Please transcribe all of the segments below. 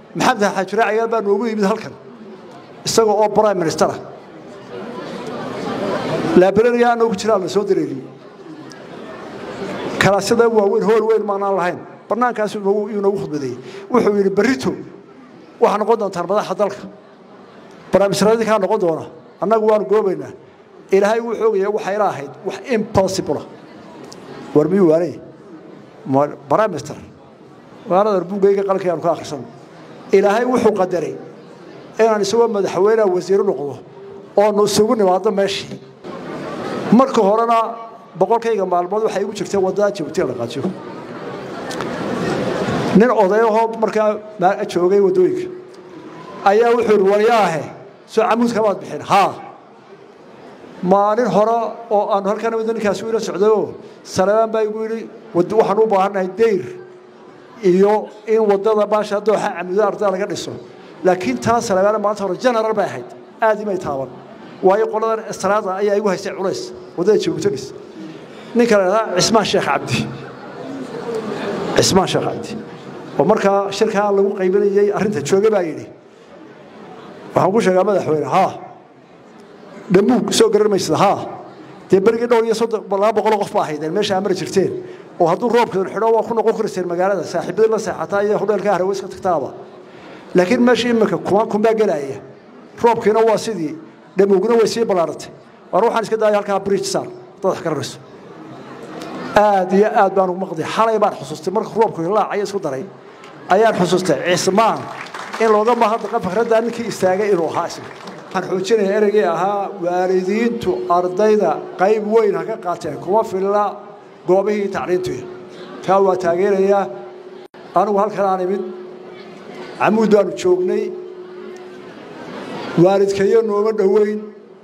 maxamed xaajire cagaal baa noogu yimid halkan isaga oo prime minister ah laabrariga anoogu jiraa la soo dareeriyey kalaasyada waaweyn hool weyn maanaan lahayn bannaankaas yuu noogu khudbadeeyey wuxuu yidhi berrito waxaa noqon doontaan madaxa dalka barnaamijradii kaa noqon doona annagu waanu goobaynaa ilaahay wuxuu ogaya waxayla ahayd wax impossible war miyuu waanay prime minister magaalada buuggayga qalkii aanu ka akhrisano ilaahay wuxuu qadaray inaan isagoo madaxweyneha wasiiro noqdo oonu isugu nimaado meeshii marka horena boqolkayga maalmood waxay igu jirtay waddada jabuuti la qaajiyo nin odayahoo markaa joogay waddooyinka ayaa wuxuu ihi waryaahe soo camuud kamaad bixin haa maalin hore oo aanu halkan nimid ninkaasi ila socdayoo salebaan baa igu yidhi waxaan u baahannahay dayr iyo in waddada baasha dooxa camuuda ardada laga dhiso laakiin taa salebaana maanta hore general bay ahayd aad imay taaban waayo qoladan estraada ayaa igu haystay culays waddada jabuuti dhis ninka la idhahaa cismaan sheekh cabdi cismaan sheekh cabdi oo markaa shirkaa lagu qaybinayey arrinta jooga baa yidhi waxaan ku sheegaa madaxweyne haa dhamuug soo garan maysada haa dee berigii dhowr iyo soddon laba boqoloo qof ba ahaydeen meesha amari jirteen oo hadduu roobkan xidho waa ku noqon kariseen magaalada saaxiibadii la seexataa iyo hodheelka harawe iska tagtaaba laakiin meesha iminka kumaan kunbaa gelaya roobkiina waa sidii dhamuugna way sii ballaaratay war waxaan iska daaya halkaa bridge sar dad wax garanayso aad iyo aad baan ugu maqday xalay baan xusuustay marka roobku hilaacaya isku daray ayaan xusuustay cismaan in looga mahadnaqa fakraddaa ninkii istaagay inuu ahaa isna waxaan xoojinaya ereygii ahaa waalidiintu ardayda qayb weyn ha ka qaateen kuma filla goobihii tacliintuya kaa waa taageerayaa anigu halkan aan imid camuud baanu joognay waalidkayo nooma dhoweyn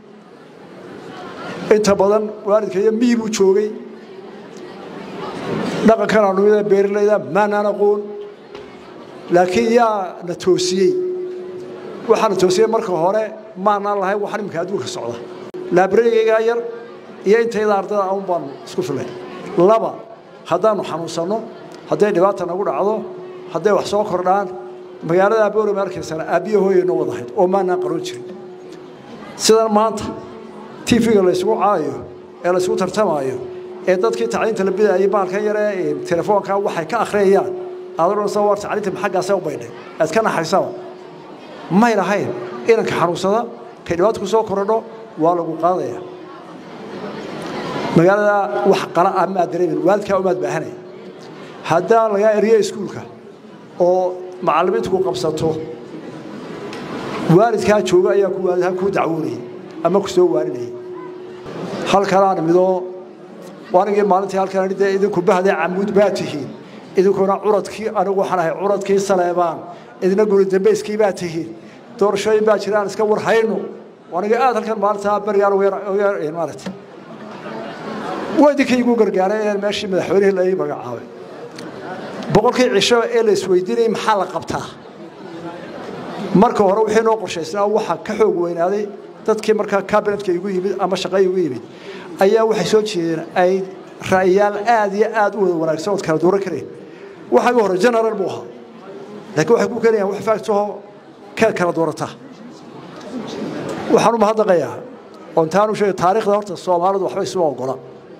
inta badan waalidkayo miyi buu joogay dhaqankan aanu mida beerilayda maanaan aqoon laakiin yaa na toosiyey waxaa na toosiyey marka hore maanaan lahayn waxaan iminka adduunka socda laabrarigaygaa yar iyo intayda ardada aun baanu isku filay laba haddaanu xanuunsanno hadday dhibaata nagu dhacdo hadday wax soo kordhaan magaalada boorame arkaysana aabbiya hooyayno wadahayd oo maanaan qaroon jirin sidan maanta tv-ga laysugu caayo ee laysugu tartamaayo ee dadkii tacliinta la bidaayay baalkan yaree telefoonka waxay ka akhriyayaan aadonasa war tacliinta maxaggaasee u baydhay aad ka naxaysaba may lahayn inanka xanuunsada kay dhibaato ku soo korodho waa lagu qaadaya magaalada wax qala ah maad dareemin waalidkaa umaad baahanaya haddaa lagaa eriyo iskuulka oo macallimiintu ku qabsato waalidkaa jooga ayaa ku waalidha kuu dacwoonayay ama ku soo waaninayay halkanaan midoo anigii maalintii halkan dee idinku bahdee camuud baa tihiin idinkuna curadkii anigu waxaan ahay curadkii saleebaan idina guri dambeyskii baa tihiin doorashooyin baa jiraan iska warhayno aniga aad halkan maalintaa berigaan maarata waa idinkii igu gargaaray inaan meeshii madaxweynihii la ii magacaabay boqolkii cisho ee la isweydiinayay maxaa la qabtaa marka hore wixii noo qorshaysnaa waxaa ka xoog weynaaday dadkii markaa kabinetka igu yimid ama shaqay igu yimid ayaa waxay soo jeedeen ay ra'yaal aad iyo aad u wada wanaagsan ood kala duuran kareen waxaa igu hore general buu ahaa laakiin waxay ku keenayaan wax faagtaho ka kala doorata waxaan u mahadnaqayaa oon taanu sheegay taariikhda horta soomaalidu waxba isuma ogola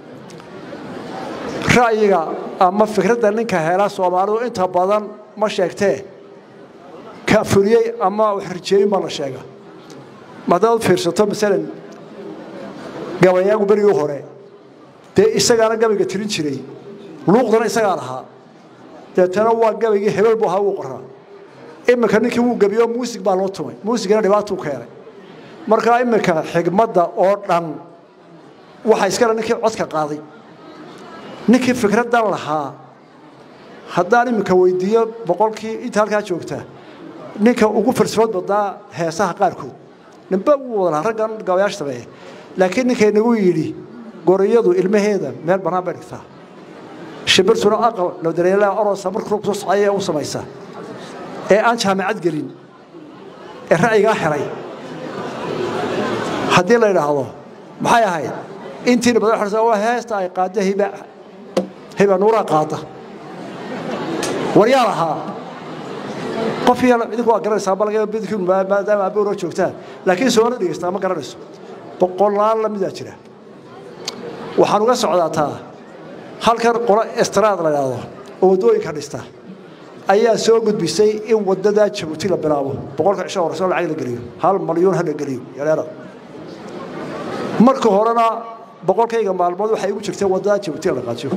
ra'yiga ama fikradda ninka hela soomaalidu inta badan ma sheegtee ka fuliyey ama wax rijeeyin baa la sheega haddaad fiirsato masalan gabayaagu berigii hore dee isagaana gabayga tirin jiray luuqdana isagaa lahaa deetana waa gabaygii hebel buu ahaa wuu qoraa iminka ninkii wuu gebiyo muusig baa loo tumay muusigana dhibaatuu keenay markaa iminka xigmadda oo dhan waxa iskale ninkii codka qaaday ninkii fikraddan lahaa haddaan iminka weydiiyo boqolkii inta halkaa joogta ninka ugu falsafood badnaa heesaha qaarkood ninba wuu wada lahaa raggan gabayaasha sameeya laakiin ninkay nagu yidhi goriyadu ilmaheeda meel bannaan bay dhigtaa shimbirtuna aqal ladareelaa orosa marka roobku soo socaya u samaysa ee aan jaamacad gelin ee ra'yigaa helay haddii la idhaahdo maxay ahayd intiina badan xorsa waa heesta ay qaadda hiba hiba nuuraa qaada war yaa lahaa qof yar idinku waa garanaysaa balaga bidkiin maadaama aabowra joogtaan laakiin soona dhegeystaa ma garanayso boqolaal la midaa jira waxaan uga socdaa taa halkan qolo estraad la yidhaahdo oo waddooyinka dhista ayaa soo gudbisay in waddadaa jabuuti la bilaabo boqolka cisho horeyso lacag la geliyo hal malyuun ha la geliyo yareera marka horena boqolkayga maalmood waxay igu jirtay waddadaa jabuuti la dhaqaajiyo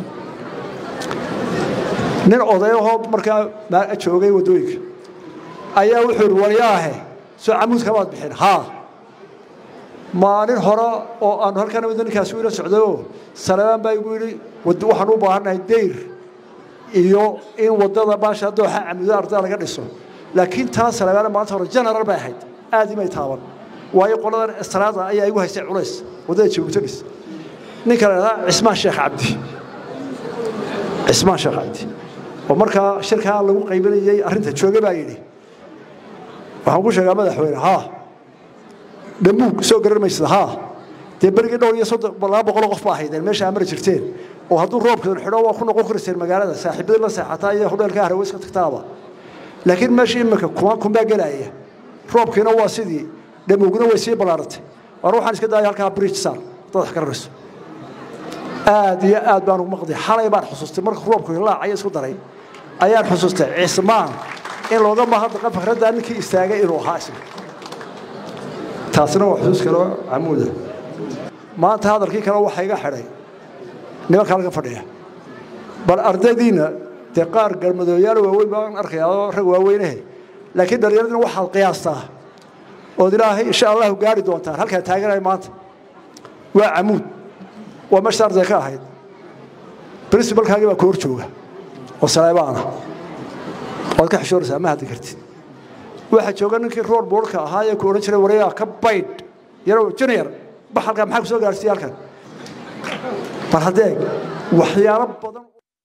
nin odayahoo markaa joogay waddooyinka ayaa wuxuu ihi waryaahe soo camuud kamaad bixin haa maalin hore oo aanu halkan wada ninkaasi ila socdayoo salebaan baa igu yidhi waxaan u baahannahay dayr iyo in waddada baasha dooxa camuuda ardada laga dhiso laakiin taa salebaana maanta hore general bay ahayd aad imay taaban waayo qoladan estraada ayaa igu haystay culays waddada jabuuti dhis ninka la idhahdaa cismaan sheekh cabdi cismaan sheekh cabdi oo markaa shirkaa lagu qaybinayay arrinta jooge baa yidhi waxaan ku sheegaa madaxweyne haa dhamuug soo garan maysid haa dee berigii dhowr iyo soddon laba boqoloo qof ba ahaydeen meesha amari jirteen oo hadduu roobkeedu xidho waa ku noqon karayseen magaalada saaxiibadii la seexataa iyo hudheelka harawe iska tagtaaba laakiin meesha iminka kuma kumbaa gelaya roobkiina waa sidii dhamuugna way sii ballaaratay war waxaan iska daaya halkaa bridge saar dad wax garanayso aad iyo aad baan ugu maqday xalay baan xusuustay marka roobku hilaacaya isku daray ayaan xusuustay cismaan in looga mahadnaqa fakraddaa ninkii istaagay inuu ahaa isna taasina waa xusuus kaloo camuuda maanta hadalkii kale waxaa iga xidhay nimanka halka fadhiya bal ardaydiina dee qaar galmadooyaal waaweyn baan arkayaa oo rag waaweynahe laakiin dhallinyaradina waxaad qiyaastaa ood ilaahay insha allahu gaari doontaan halkaa taaganaya maanta waa camuud waa meesha arday ka ahayd princibalkaagii baa ku hor jooga oo saleebaana waad ka xishooraysaa ma hadli kartid waxaa jooga ninkii roor boorka ahaa ee ku odhan jiray wareegaa ka baydh yarow junior bax halkan maxaa ku soo gaarsiiya halkan bal haddee waxyaalo badan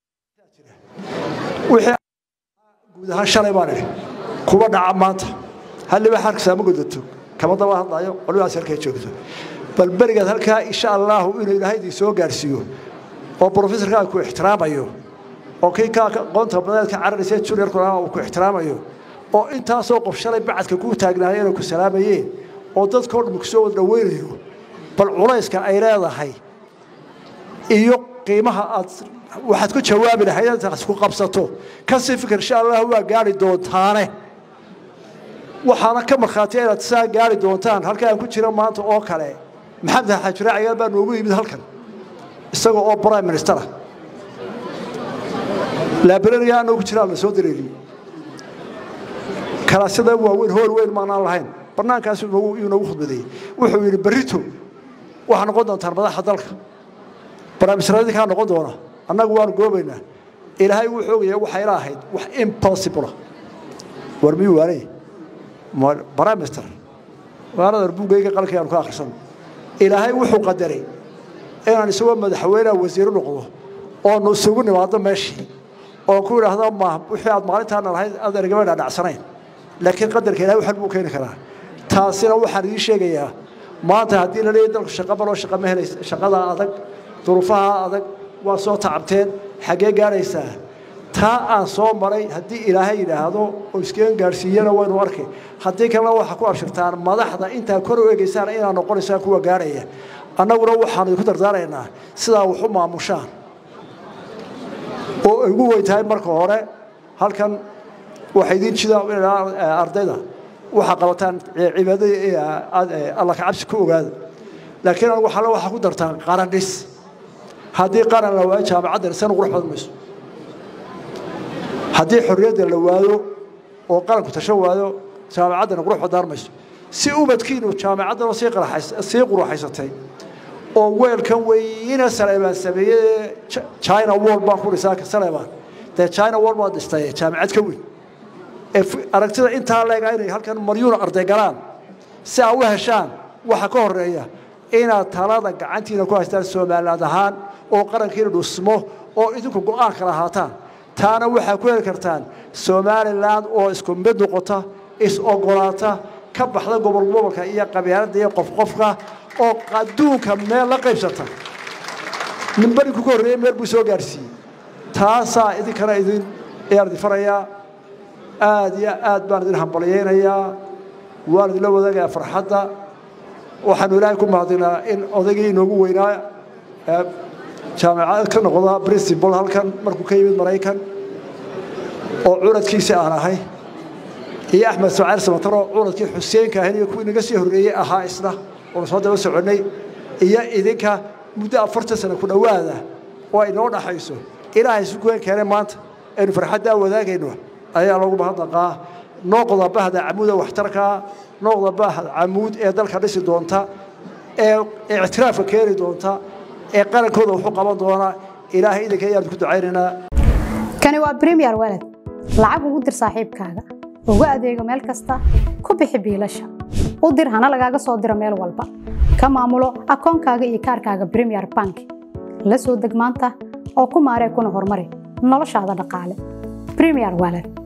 wixii guud ahaan shalay baan idhi kuba dhaca maanta halliba xarkisaa ma godato kama daba hadlayo qolidaas halkay joogto bal berigaad halkaa insha allaahu inuu ilaahay idin soo gaarsiiyo oo brofesorkaa ku ixtiraamayo oo kii kaa qoonta badeedka cararaysa juniorkuna uu ku ixtiraamayo oo intaasoo qof shalay bacadka ku taagnaaya inay ku salaamayeen oo dadkao dhan kusoo wada dhaweynayo bal culayska ay leedahay iyo qiimaha aad waxaad ku jawaabi lahayd intaas ku qabsato kasii fikir insha allah waa gaari doontaane waxaana ka markhaatiya inaad saa gaari doontaan halka aan ku jira maanta oo kale maxamed xaajire cayaal baa noogu yimid halkan isaga oo prime ministera laabrariga anoo ku jiraa la soo dareeriyey kalaasyada waaweyn hool weyn maanaan lahayn bannaankaas yuu noogu khudbadeeyey wuxuu yidhi berrito waxaa noqon doontaan madaxa dalka barnaamijradii kaa noqon doona annagu waanu goobaynaa ilaahay wuu xoogaya waxay la ahayd wax impossible war miyuu waanay prime minister magaalada buugayga qalkii aanu ka akhrisan ilaahay wuxuu qadaray inaan isagoo madaxweyneha wasiiro noqdo oonu isugu nimaado meeshii oo ku idhaahdo ma wixii aad maalintaana lahayd aad ergama dhaadhacsanayn laakiin qadarka ilahay waxan buu keeni karaa taasina waxaan idiin sheegayaa maanta haddii la leeyahy dalku shaqo baloo shaqa ma helaysa shaqada adag duruufaha adag waa soo tacabteen xaggee gaadhaysaa taa aan soo maray haddii ilaahay yidhaahdo oo iskeen gaadhsiiyana waynu arkay haddii kalena waxaa ku abshirtaan madaxda intaa kor u eegaysaan inaad noqonaysaan kuwa gaadhaya annaguna waxaanu idinku dardaaraynaa sidaa wax u maamushaan oo ugu weyn tahay marka hore halkan waxay idiin jida ardayda waxaa qabataan cibaadada alla kacabsi ku ogaada laakiin anigu xalle waxaa ku dartaan qaran dhis haddii qaran la waayo jaamacadda dhisana qurux badan mayso haddii xorriyadda la waayo oo qaranku tasho waayo jaamacaddana qurux badaan mayso si ubadkiinu jaamacaddana sii quruxaysatay oo weelkan weyne saleebaan sameeyey china wall baan ku dhisaa saleebaan dee china wall baad dhistay jaamacad ka weyn aragtida intaa leega inay halkan maryuuna arday galaan si aa u heshaan waxa ka horeeya inaad talada gacantiina ku haystaan somaliland ahaan oo qarankiina dhusmo oo idinku go-aan kala ahaataan taana waxaa ku heli kartaan somaliland oo isku mid noqota is-ogolaata ka baxda gobol gobolka iyo qabyaaladda iyo qofqofka oo adduunka meel la qaybsata nin berinku ka horreeyey meel buu soo gaarsiiyey taasaa idinkana idin ayaan idin farayaa aada iyo aad baan idin hambalyaynayaa waan idinla wadaagayaa farxadda waxaanu ilaahay ku mahadinaa in odaygii inoogu weynaa jaamacad ka noqda principal halkan markuu ka yimid maraykan oo curadkiisa aan ahay iyo axmed sacayr samataro curadkii xuseenka ahayn iyo kuwii naga sii horreeyey ahaa isna oonu soo daba soconnay iyo idinka muddo afartan sano ku dhowaada oo ay noo dhaxayso ilaahay isu goyn keenay maanta aynu farxaddaa wadaagayno ayaa loogu mahadnaqaa nooqda bahda camuuda waxtarkaa nooqda bahda camuud ee dalka dhisi doonta ee ictiraafka keeni doonta ee qarankooda wuxuu qaban doonaa ilaahay idinka ayaan ku ducaynaynaa kani waa premier walad lacag ugu dir saaxiibkaaga ugu adeego meel kasta ku bixi biilasha u dir hana lagaaga soo diro meel walba ka maamulo akoonkaaga iyo kaarkaaga premier bank la soo deg maanta oo ku maaree kuna horumari noloshaada dhaqaale premier walad